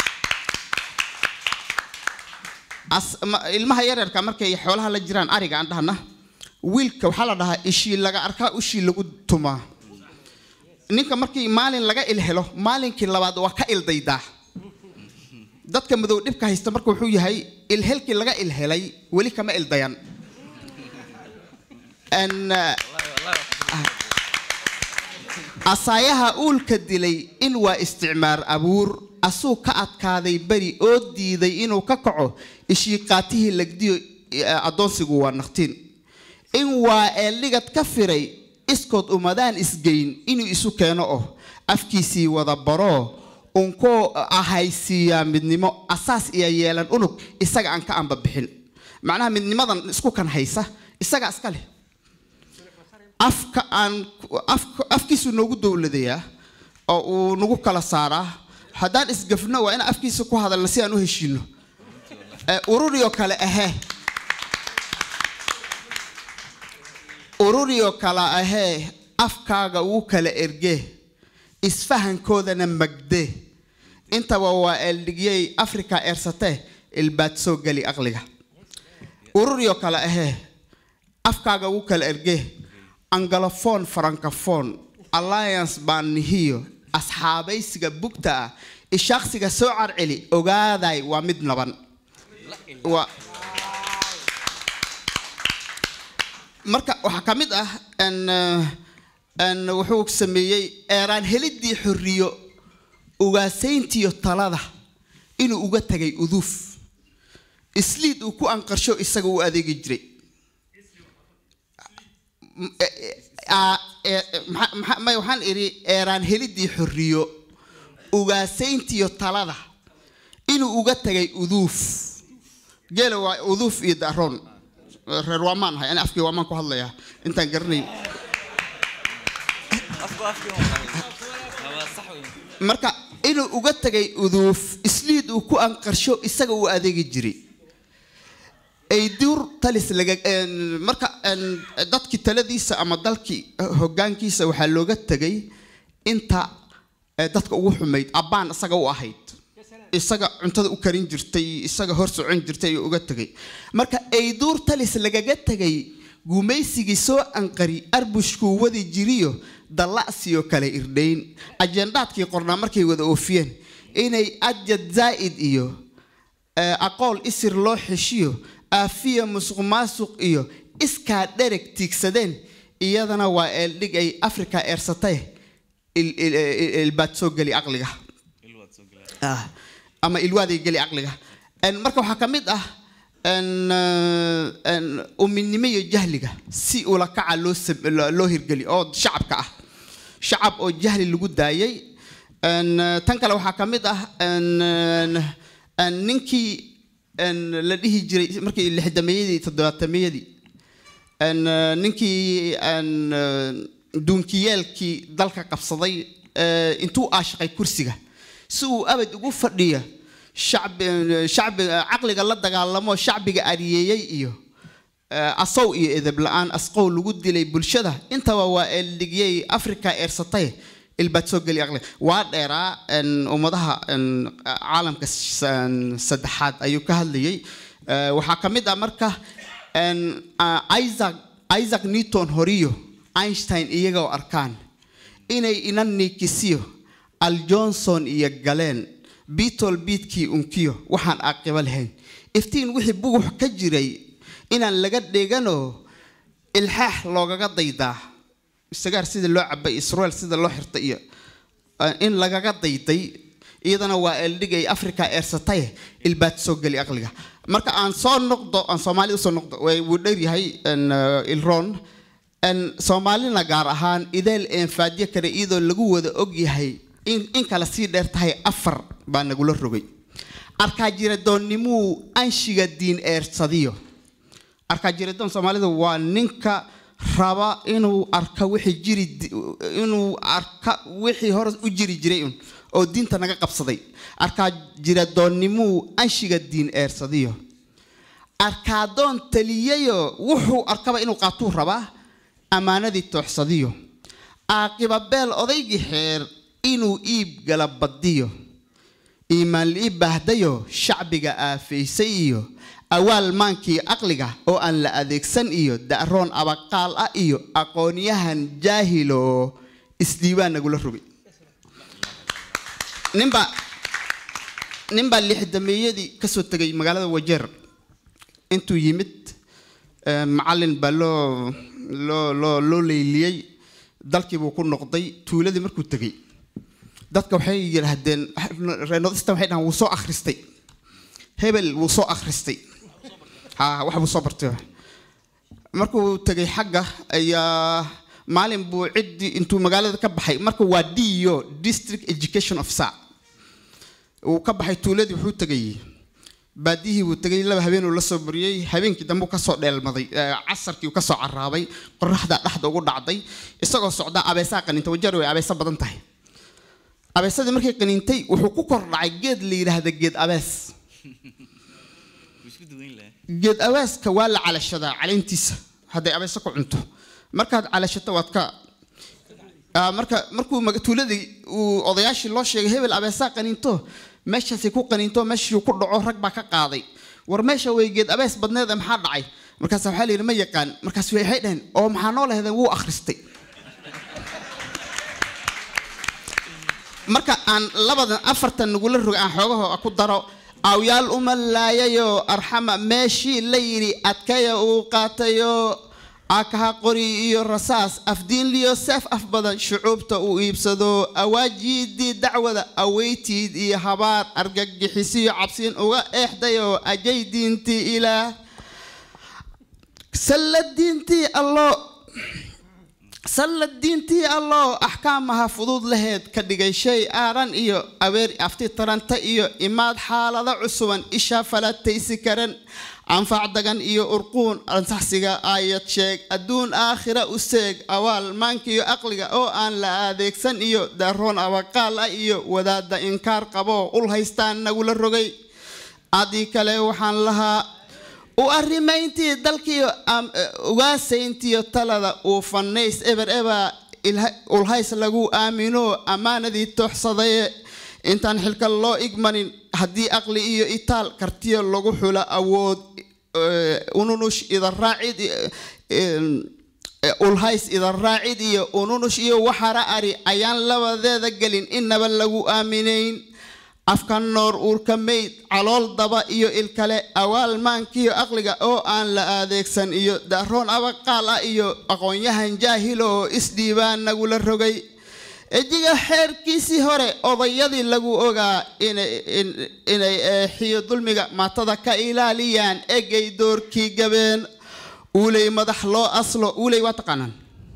[SPEAKER 5] As- ma- ilmaha yaryarka markay xoolaha la jiraan ariga aan dhahna wiilka waxaa la dhahaa ishii laga arkaa ushii lagu tumaa ninka markii maalin laga ilhelo maalinkii labaad waa ka ildaydaa dadka madow dhibka haysta marka wuxuu yahay ilhelkii laga ilhelay weli kama ildayan Een, ah, asaayaha uulka dilay in waa isticmaar abuur asuu ka adkaaday beri oo diiday inuu ka kaco ishiiqaatihii lagdiyo eh, addoonsigu waa naqtiin in waa eeldhigad ka firay iskood umadaan isgeyn inuu isu keeno oh afkiisii wada baroo unkoo ahaysiiyaa midnimo asaas iyo yeelan unug isaga aan ka anbabixin macnaha midnimadan isku kan haysa isaga iska leh afka aan afka afkiisu noogu dowladayaa oo uu nagu kala saaraa haddaan isgafno waa inaan afkiisa ku hadalna si aan u heshiino Eh, ururiyo kale ahee ururiyo kale ahee afkaaga uu kala ergee isfahankoodana magdee intaba waa eldhigyay afrika eersatee ilbaad soo geli aqliga ururiyo kale ahee afkaaga uu kala ergee angalophone francophone alliance baan nihiyo asxaabaysiga bugta ah ishaaqsiga soo carceli ogaaday waa mid naban waa marka waxaa ka mid ah n n wuxuu sameeyey eeraan helidii xorriyo ugaasayntiyo talada inuu uga tagay uduuf isliid uu ku anqarsho isaga u adeegi jiray M- e- e- aa- e- e- maxa- maxa- may waxaan idhi eeraan helidii xorriyo ugaasayntiyo talada inuu uga tagay uduuf geela waa uduuf iyo daroon reer waamaan ahay ani afkii waamaan ku hadlayaa intaan garanay marka inuu uga tagay uduuf isliid uu ku anqarsho isaga uu adeegi jiray ay dur talis laga een, marka een, dadkii taladiisa ama dalkii hoggaankiisa waxaa looga tegay inta eh, dadka ugu xumayd abbaan isaga u ahayd isaga cuntada u karin jirtay isaga hor socon jirtay ayuu uga tegay marka ayduur talis lagaga tegay gumaysigii soo anqari arbushkuu wadi jiriyo dalla'siyo kale irdhayn ajendaadkii qornaa markay wada oofiyeen inay ajad zaa'id iyo eh, aqool isir loo xeshiyo aafiya musuq maasuq iyo iskaa dhereg tiigsadeen iyadana waa eeldhig ay afrika eersatay il- il- il- ilbaad soo geli aqliga Ah, ama ilwaaday geli caqliga En marka waxaa ka mid ah en, eh, en, uminimo iyo jahliga si ula kaca loo sam- loo loo hirgeli oo shacabka ah shacab oo jahli lagu daayay En, eh, tan kale waxaa ka mid ah en, en, en, ninkii en, la dhihi jiray markii lixdameeyadii toddobaatameyadii En, eh, ninkii en, eh, duunkiyeelkii dalka qabsaday eh, intuu aashaqay kursiga si uu abad ugu fadhiyo shacbi shacbi caqliga la dagaalamo shacbiga ariyeeyey iyo eh, asow iyo edeb la-aan asqow lagu dilay bulshada intaba waa eldhigyay afrika eersatay ilbaad soo geli aqli waa dheeraa en, ummadaha en, caalamka s- en, saddexaad ayuu ka hadlayay Eh, waxaa ka mid ah marka en, ah, isaac isaac newton horiyo einstein iyagoo arkaan inay ina niikisiyo al johnson iyo galeen beatol biidkii unkiyo waxaan aaqibo lahayn iftiin wixii bugux ka jiray inaan laga dheganoo ilxaax loogaga daydaa sagaar sida loo cabay israel sida loo xirtay iyo uh, in lagaga dayday iyadana waa eldhigay africa eersataye ilbaad soo geli aqliga marka aan soo noqdo aan soomaalida usoo noqdo way- wuu dheryahay n, uh, ilron n, soomaalina gaar ahaan ideel eenfaadyo kale iyadoo lagu wada ogyahay in, in kale sii dheer tahay afar baa nagula rogay arkaajiradoonnimuu anshiga diin eersadiyo arkaajiradoon soomaalida waa ninka raba inuu arka wixii jiri di- inuu arka wixii hore u jiri jiray un oo diinta naga qabsaday arkaajiradoonnimuu anshiga diin eersadiyo arkaadoon taliyayo wuxuu arkaba inuu qaatuu rabaa ammaanadii tooxsadiyo aaqiba beel odaygii xeer inuu iib gala badiyo iimaan li'i baahdayo shacbiga aafaysay iyo awaal maankii aqliga oo aan la adeegsan iyo da'roon abaqaal ah iyo aqoonyahan jaahilo isdiiwaan nagula rogay ninbaa ninbaa lixdameeyadii kasoo tegay magaalada wajeer intuu yimid eh, macallin baa loo loo loo loo leyliyey dalkii buu ku noqday tuuladii markuu tegey dadka waxay yidhaahdeen reenodista waxay dhahaan wuu soo akhristay hebel wuu soo akhristay ha wax buu soo bartay markuu tegay xagga ayaa maalin buu ciddii intuu magaalada ka baxay marka waa dio district education officer uu ka baxay tuuladii wuxuu tegay baadiyihii buu tegay laba habeenuu la soo bariyey habeenkii dambe uu kasoo dheelmaday eh, casarkii uu kasoo caraabay qoraxda dhexda ugu dhacday isagoo socdaa abeesaa qaninta wajeer way abeesa badan tahay abeesadii markay qaniintay wuxuu ku kor dhacay geed la yidhaahda geed abees geed abeeska waa la calashadaa caleentiisa hadday abeeso ku cunto markaad calashato waad ka Ah, marka markuu maga- tuuladii uu odayaashii loo sheegay hebel abeesaa qaniinto meeshaasay ku qaniinto meeshii ku dhaco rag baa ka qaaday war meesha way geed abees badneed ee maxaa dhacay markaas waxaa la yidhi ma yaqaan markaas waxay dhaheen oo maxaa noo laheedeen wuu akhristay marka aan labadan afartan nagula roga aan xoogaho ku daro awyaal uma laayayo arxama meeshii la yidhi adkaya uu qaatayo akaha qori iyo rasaas afdiinliyo seef af badan shucuubta uu iibsado awaajiidii dacwada aweytiid iyo habaar argagixisiyo cabsiin uga eexdayoo ajay diintii ilaah salla diintii allo sallad diintii alloo axkaamaha fudud laheed ka dhigay shay aaran iyo abeer afti taranta iyo imaad xaalado cusuban isha falataysi karan anfac dagan iyo urquun ansaxsiga aayad sheeg adduun aakhira u seeg awaal maankiyo aqliga oo aan la adeegsan iyo daroon abaqaal ah iyo wadaada inkaar qabo ul haystaan nagula rogay adii kale waxaan lahaa u arrimayntii dalkiyo am- eh, ugaasayntiyo talada uu fanays eber eba ilha- ulhays lagu aamino ammaanadii tooxsadaye intaan xilka loo igmanin haddii aqli iyo itaal kartiyo lagu xulo awood eh, ununush idaraacid eh, eh, ulhays idaraacid iyo ununush iyo waxara ari ayaan labadeeda gelin inaba lagu aaminayn afka noor uurka mayd calool daba iyo ilkale awaal maankiyo aqliga oo aan la adeegsan iyo daroon abaqaal ah iyo aqoonyahan jaahil oo isdhiibaan nagula rogay ejiga xeerkiisii hore odayadii lagu ogaa inay- in- inay eexiyo dulmiga maatada ka ilaaliyaan egay doorkii gabeen uuley madax loo aslo uuley waa taqaanaan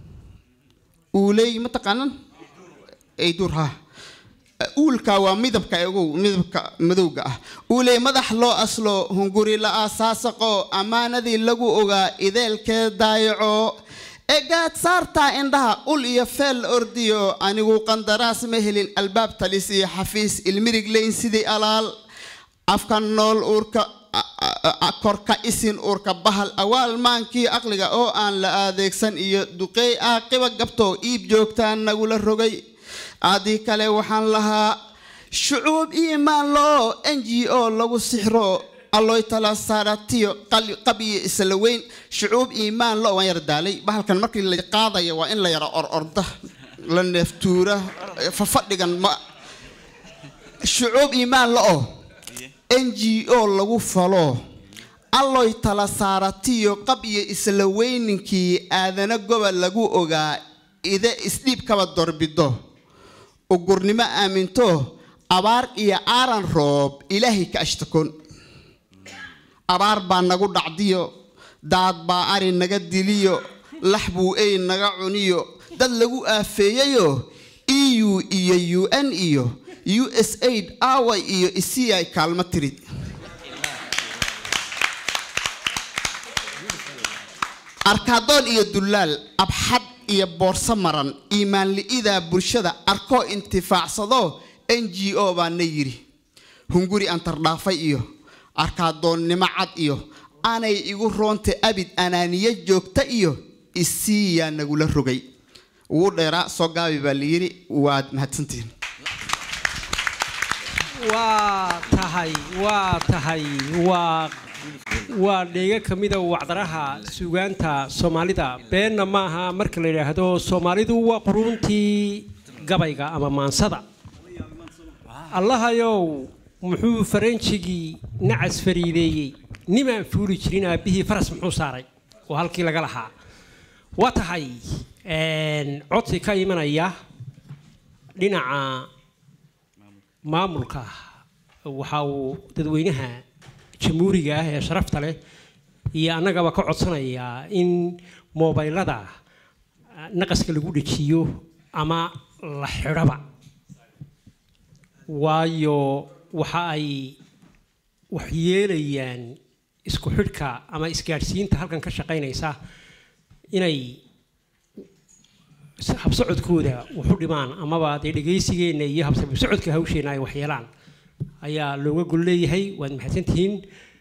[SPEAKER 5] uuley ma taqaanaan ay duur ha uulka waa midabka egow midabka madowga ah uuley madax loo aslo hunguri la aasaasaqo ammaanadii lagu ogaa ideelkee daayaco egaad saartaa indhaha ul iyo feel la ordiyo anigu qandaraas ma helin albaab talis iyo xafiis ilmirig leyn sidii alaal afka nool uurka a- a- a- korka isin uurka bahal awaal maankii aqliga oo aan la adeegsan iyo duqeey aaqiba gabto iib joogtaan nagula rogay adii kale waxaan lahaa shucuub iimaan loo n g o lagu sixro alloy tala saaratiyo qal- qabiyo isla weyn shucuub iimaan lo waan yara daalay bahalkan markii la qaadayo waa in la yara or orda la neeftuura fafadhigan ma shucuub iimaan la-o n g o lagu falo alloy tala saaratiyo qab iyo isla weyninkii aadana gobol lagu ogaa ide isdhiibkaba dorbido ugurnimo aaminto abaar iyo aaran roob ilaahay ka ashtakoon abaar baa nagu dhacdiyo daad baa ari naga diliyo lax buu ey naga cuniyo dad lagu aafeeyayo eu iyo u n iyo u s aid aaway iyo isii ay kaalmo tirid arkaadoon iyo dullaal abxad iyo boorso maran iimaanli'idaa bulshada arkoo intifaacsado n g o baana yidhi hunguri antardhaafay iyo arkaadoonnimo cad iyo aanay igu roonta abid anaaniye joogta iyo isiiyaa nagula rogay ugu dheeraa soo gaabi baa layidhi waad mahadsantihiin
[SPEAKER 1] waa tahay waa tahay waa waa dheega ka mida wacdaraha suugaanta soomaalida beenna ma aha marka la yidhaahdo soomaalidu waa quruuntii gabayga ama maansada allahayow muxuu faranjigii nacas fariideeyey nimaan fuuli jirin aabbihii faras muxuu saaray oo halkii laga lahaa waa tahay codsi ka imanaya dhinaca maamulka waxa uu dadweynaha jamhuuriga ah ee sharafta leh iyo annagaba ka codsanayaa in moobaylada naqaska lagu dhejiyo ama la xidhaba waayo waxa ay waxyeelayaan isku xidhka ama isgaadhsiinta halkan ka shaqaynaysa inay habsocodkooda waxu dhimaan amaba dee dhegaysigeenna iyo habsocodka hawsheenna ay waxyeelaan ayaa looga gol leeyahay waad mahadsantihiin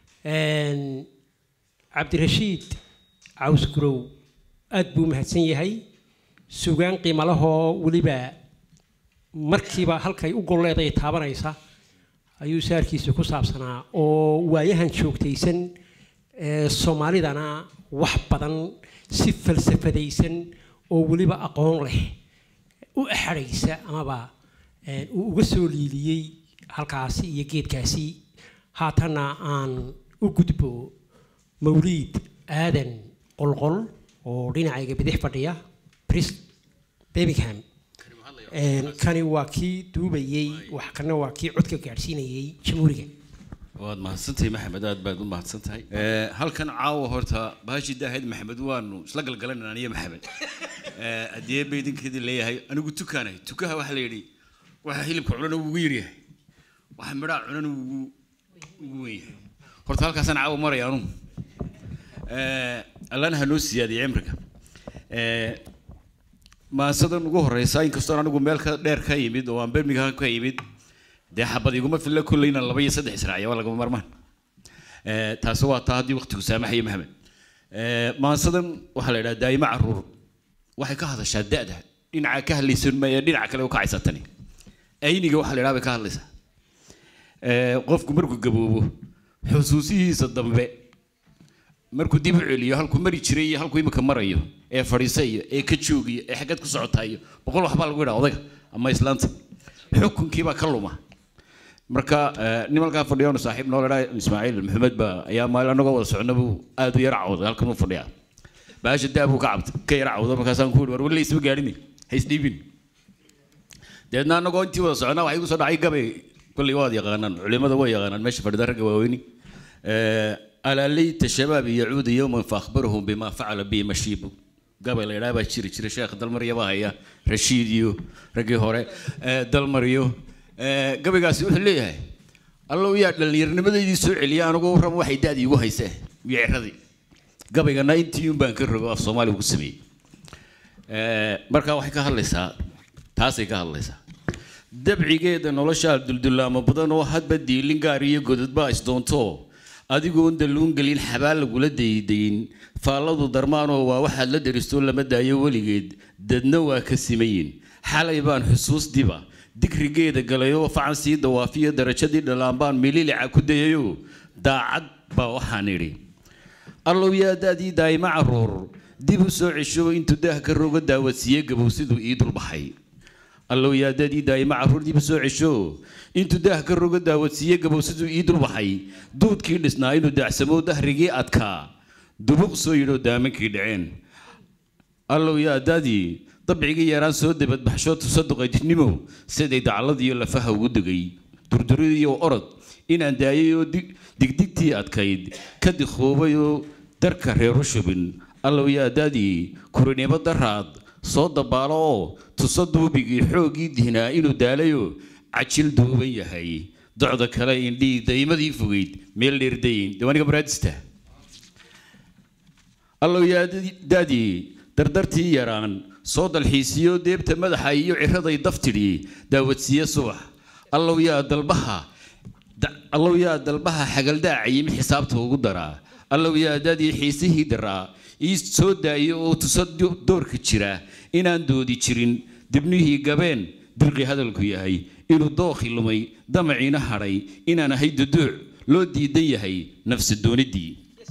[SPEAKER 1] cabdirashiid caws gurow aad buu mahadsan yahay sugaan qiimalahoo weliba markiiba halkay u golleeday taabanaysa ayuu saarkiisa ku saabsanaa oo waayahan joogtaysan ee soomaalidana wax badan si falsafadaysan oo weliba aqoon leh u axadhaysa amaba uu uga soo liiliyey halkaasi iyo geedkaasi haatanna aan u gudbo mawliid aadan qolqol oo dhinacayga bidix fadhiya bris birmingham kani waa kii duubayey wax kana waa kii codka gaadhsiinayey jamhuuriga
[SPEAKER 2] waad mahadsantahay maxamed aad baad u mahadsan tahay halkan caawa horta bahashi daahid maxamed waanu isla galgalanayna aniyo maxamed haddii baydinkeedii leeyahay anigu tukaanay tukaha waxaa la yidhi waxa hilibka cunana ugu yaryahay waxa midhaa cunana ugu ugu weyn yahay horta halkaasaan caawa maraya anugu allana ha noo siyaadiyo cimriga maasadan ugu horeysa inkastoo anigu meel ka dheer ka yimid oo aan birmingham ka yimid dee xabad iguma filla kolleyna laba iyo saddex israaciya waa lagama marmaan taasi waa taa haddii waqtigu saamaxayo maxamed maasadan waxaa la yidhaha daa'imo caruur waxay ka hadashaa da'da dhinaca ka hadlaysan maya dhinaca kale u kacaysa tani ayniga waxaa la yidhaha bay ka hadlaysaa qofku markuu gaboobo xusuusihiisa dambe markuu dib u celiyo halkuu mari jiray iyo halkuu imika marayo ee fadhiisayo ee ka joogiyo ee xaggeed ku socotayo boqol waxbaa lagu yidhaha odayga ama islaanta xukunkiibaa ka luma marka nin halkaa fadhiyoonu saaxiib noo ladhaa ismaaciil maxamed baa ayaa maalin annagoo wada socna buu aad u yara cawday halkan uu fadhiyaa baasha daa buu ka cabta ka yara cawda markaasaan ku yidhi war weli isma gaadhini ha isdhiibin deedna annagoo intii wada socnaa waxay igu soo dhacay gabay kolley waad yaqaanaan culimada way yaqaanaan meesha fadhida ragga waaweyni alaa layta shabaab yacuudu yowman faahbarahum bima facala bi mashiibu gabay la yidhaha baa jiri jira sheekh dalmarya baa haya rashiid iyo raggii hore dalmaryo gabaygaasi wuxuu leeyahay allow yaa dhallinyarnimadaydii soo celiya anigu raba waxay da-dii igu haysee iyo ciradii gabaygana intii un baan ka rogo af soomaaliga ku sameeyey markaa waxay ka hadlaysaa taasay ka hadlaysaa dabcigeeda noloshaa duldullaamo badan oo hadba diilin gaar iyo godadba isdoonto adigoon dalluun gelin xabaal lagula daydayin faalladu darmaanoo waa waxaad la daristoo lama daayo weligeed dadna waa ka simayin xalay baan xusuus diba digrigeeda galayoo facan sii dawaafiyo darajadii dhalaan baan mililica ku dayayo daacad baa waxaan idhi allow yaa daadii daa'ima caruur dib u soo cesho intuu daah ka roga daawadsiiye gabow siduu ii dulbaxay allow yaadadii daa'ima carruur dib u soo cesho intuu daah ka roga daawadsiiye gabow siduu ii dulbaxay duudkii dhisnaa inuu daacsamo dahrigii adkaa dubuq soo yidhoo daamankii dhaceen allow yaadadii dabcigii yaraan soo dabadbaxsho tusaduqaydnimo siday dacladiiyo lafaha ugu degay durduridiiyo orod inaan daayay oo dig- digdigtii adkayd ka dikhoobay oo darka reeru shubin allow yaadadii kurinimo daraad soo dabaalo oo tuso duubigii xooggii dihnaa inuu daalayo cajil duuban yahay docda kale indhii daymadii fogeyd meel dheerdayin diwaaniga maraadista allow yaadadii dardartii yaraan soo dalxiisiyo deebta madaxa iyo ciraday daftidhi daawadsiiye subax allow yaa dalbaha da- allow yaa dalbaha xagaldaacayi mid xisaabta ugu daraa allow yaa daadii xiisihii daraa ii soo daayo oo tuso do- doorka jira inaan doodi jirin dibnihii gabeen dirqi hadalku yahay inuu dookhi lumay damaciina hadhay inaan ahay duduuc loo diidan yahay nafsi doonidii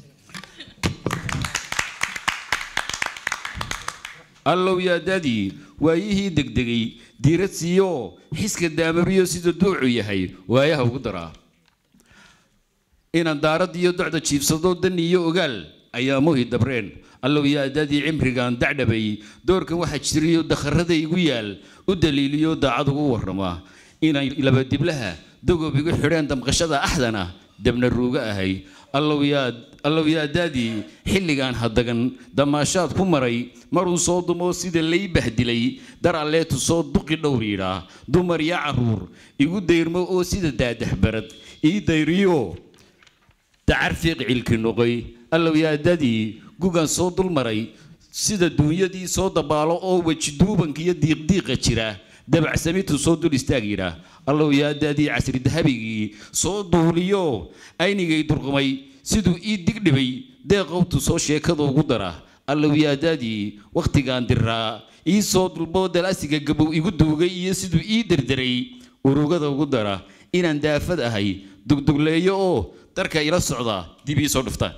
[SPEAKER 2] allow yaa daadii waayihii degdegay diirad siiyo xiska daamariyo sida duucu yahay waayaha ugu daraa inaan daarad iyo docda jiibsado dan iyo ogaal ayaa muhi dabreen allow yaa daadii cimrigaan dacdhabay doorkan waxaa jiriyo dakharada igu yaal u daliiliyo daacad ugu warrama inay labadiblaha dogob igu xidheen damqashada axdana dabna ruuga ahay allow yaa allow yaa daadii xilligaan hadagan damaashaad ku maray maruu soo dumo sida lay bahdilay dar alleetu soo duqi dhowr yidhaa dumar iyo carruur igu dayrmo oo sida daadaxbarad ii dayriyo dacar fiiq cilki noqoy allow yaa dadii gugan soo dulmaray sida duunyadii soo dabaalo oo weji duubanka iyo diiqdiiqa jira dabacsamitu soo dul istaag yidhaa allow yaa dadii casri dahabigii soo duuliyo aynigay durqumay siduu ii digdhibay deeqowtu soo sheekada ugu dara allow yaa dadii wakhtigaan diraa ii soo dulboo dalasiga gabow igu duugay iyo siduu ii derderay urugada ugu dara inaan daafad ahay dugdugleeyo oo darka ila socda dib ii soo dhuftaan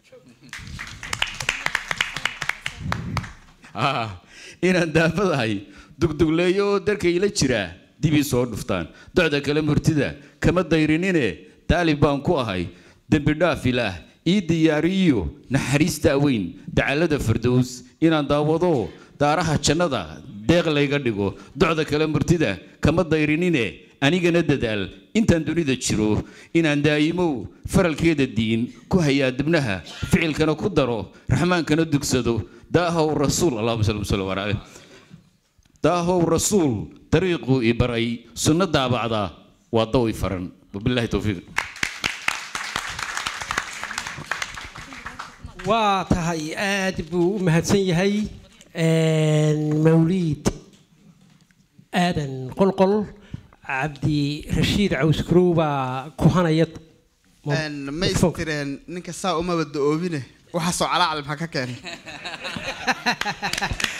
[SPEAKER 2] Ah, inaan daafad ahay dugdugleeyo oo darka ila jira dib ii soo dhuftaan docda kale murtida kama dayrinine taalib baan ku ahay dembi dhaaf ilaah ii diyaariyo naxariista weyn dacalada fardows inaan daawado daaraha jannada deeq layga dhigo docda kale murtida kama dayrinine anigana dadaal intaan dunida jiro inaan daa'imow faralkeeda diin ku hayaa dibnaha ficilkana ku daro raxmaankana dugsado daahow rasuul allahuma salli wasallam ala caleyh daahow rasuul dariiquu i baray sunno daabacda waa daw i faran wabillahi towfiiq
[SPEAKER 1] waa tahay aad buu u mahadsan yahay mawliid aadan qolqol cabdi rashiid cawskrow baa kuhanaya
[SPEAKER 5] ma istireen ninka saa umaba da-oobine waxaasoo calaacal maxaa ka keenay